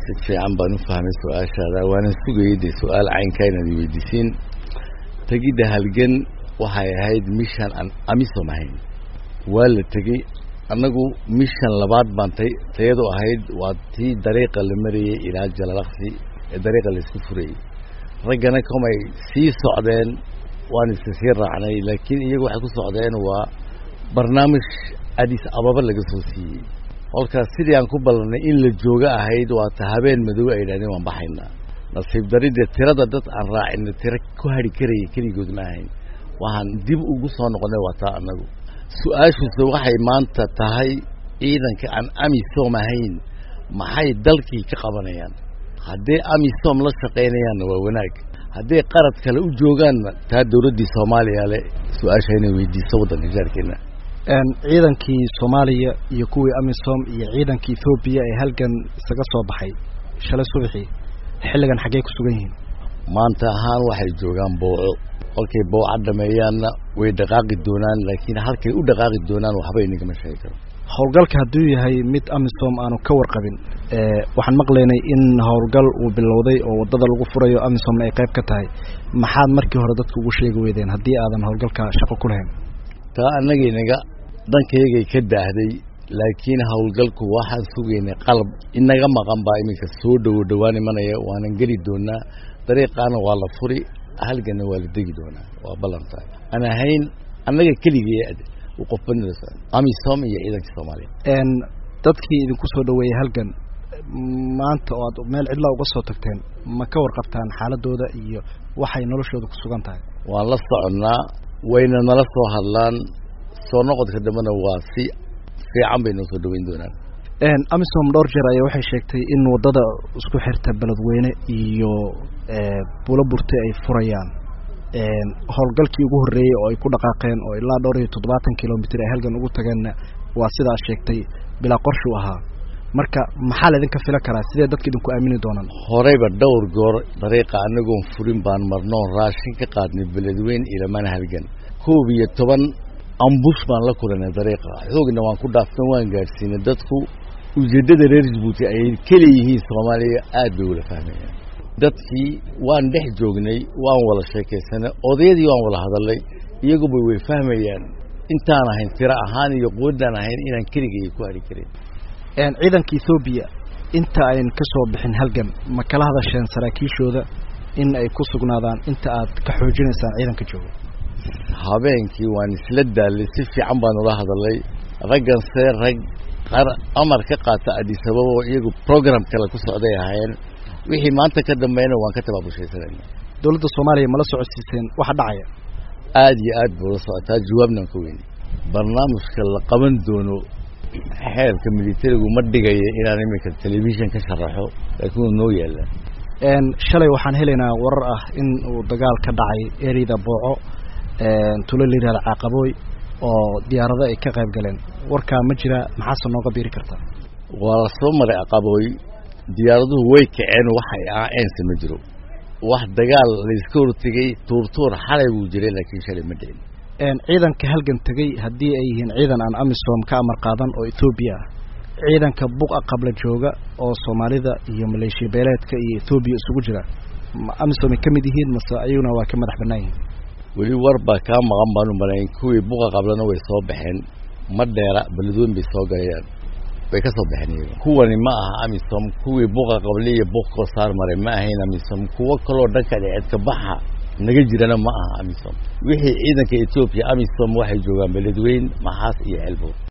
si fiican baan u fahmay su-aashaada waana sugayay dee su-aal caynkaa inaad weydiisiin tegidda halgan waxay ahayd mishan aan amisom ahayn waa la tegey annagu mishan labaad baan tay tayadu ahayd waa tii dariiqa la marayay ilaa jalalaqsi ee dariiqa laisku furayey raggana komay sii socdeen waan iska sii raacnay laakiin iyagu waxay ku socdeen waa barnaamij adis ababa laga soo siiyey kolkaas sidii aan ku ballanay in la jooga ahayd waata habeen madow ay yidhahdeen waan baxaynaa nasiib daridee tirada dad aan raacina tiro ku hadhi karaya keligood ma ahayn waxaan dib ugu soo noqonay waa taa annagu su-aashuuse waxay maanta tahay ciidanka aan amisom ahayn maxay dalkii ka qabanayaan hadday amisom la shaqaynayaanna waa wanaag hadday qarad kale u joogaanna taa dawladdii soomaaliya le su-aasha inay weydiiso waddanka jaarkeena ciidankii soomaaliya iyo kuwii amisom iyo ciidankii ethoobiya ee halgan isaga soo baxay shalay subaxii xilligan xaggey ku sugan yihiin maanta ahaan waxay joogaan booco kolkay booca dhameeyaanna way dhaqaaqi doonaan laakiin halkay u dhaqaaqi doonaan waxba inagama sheegi karo howlgalka hadduu yahay mid amisom aanu ka warqabin waxaan maqlaynay in howlgal uu bilowday oo waddada lagu furayo amisomna ay qayb ka tahay maxaad markii hore dadka ugu sheegi weydeen haddii aadan howlgalka shaqo ku lahayn taa annagaynaga dhankaygay ka daahday laakiin howlgalku waxaan sugaynay qalab inaga maqan baa iminka soo dhowo dhowaan imanaya waanan geli doonaa dariiqaana waa la furi halganna waa la degi doonaa waa ballantahay aan ahayn annaga keligay qofbanida amisom iyo ciidanka soomaaliya dadkii idinku soo dhaweeyey halgan maanta oo aad meel cidla uga soo tagteen ma ka warqabtaan xaaladooda iyo waxay noloshooda ku sugan tahay waan la soconnaa wayna nala soo hadlaan soo noqodka dambena waa si fiican bay noo soo dhaweyn doonaan amisom dhowr jeer ayaa waxay sheegtay in waddada isku xirta beledweyne iyo bulo burte ay furayaan howlgalkii ugu horreeyey oo ay ku dhaqaaqeen oo ilaa dhowr iyo toddobaatan kilomitr ay halgan ugu tageenna waa sidaa sheegtay bilaa qorshu ahaa marka maxaa laydinka fila karaa sidee dadka idinku aamini doonaan horeyba dhowr goor dariiqa anagoon furin baan marnoon raashin ka qaadnay beledweyn ilamaan halgan koob iyo toban ambush baan la kulanay dariiqa xoogna waan ku dhaafsan waan gaadhsiinay dadku ujeeddada reer jabuuti ay keliyihiin soomaaliya aad bay ula fahmayaan dadkii waan dhex joognay waan wada sheekaysanay odayadii waan wada hadalnay iyaguba way fahmayaan intaan ahayn tiro ahaan iyo quwaddaan ahayn inaan keligay ku hari karin ciidanka ethoobiya inta ayn ka soo bixin halgan ma kala hadasheen saraakiishooda in ay ku sugnaadaan inta aad ka xoojinaysaan ciidanka jooga habeenkii waan isla daallay si fiican baan ula hadalay ragganse rag qar amar ka qaata adisababa oo iyagu program kale ku socday ahaayeen wixii maanta ka dambeeyna waan ka tabaabushaysanayna dowladda soomaaliya mala socodsiiseen waxa dhacaya aada iyo aad buu la socotaa jawaabnan ka weyni barnaamijka la qaban doono xeerka militarigu ma dhigaya inaan iminka telefishan ka sharaxo laakiin wuu noo yaallaan shalay waxaan helaynaa warar ah in uu dagaal ka dhacay ereyda booco tulo la yihahda caaqabooy oo diyaarado ay ka qayb galeen warkaa ma jira maxaase nooga biiri kartaa waa la soo maray aqabooy diyaaraduhu way kaceen waxay aaeense ma jiro wax dagaal layska hortegay tuurtuur xalay buu jiray laakiin shalay ma dhicin ciidanka halgan tegey haddii ay yihiin ciidan aan amisom ka amar qaadan oo ethoobiya ah ciidanka buqa qabla jooga oo soomaalida iyo maleeshiya beeleedka iyo ethoobiya isugu jira amisom ay ka mid yihiin mase ayaguna waa ka madax bannaan yihiin weli war baa kaa maqan baan u malayn kuwii buqa qablana way soo baxeen ma dheera beledweyn bay soo galayaan way ka soo baxeen iyaga kuwani ma aha amisom kuwii buqa qable iyo buq koo saar maray ma ahayn amisom kuwo kaloo dhanka dheceedka baxa naga jirana ma aha amisom wixii ciidanka etoobiya amisom waxay joogaan beledweyn maxaas iyo ceelbood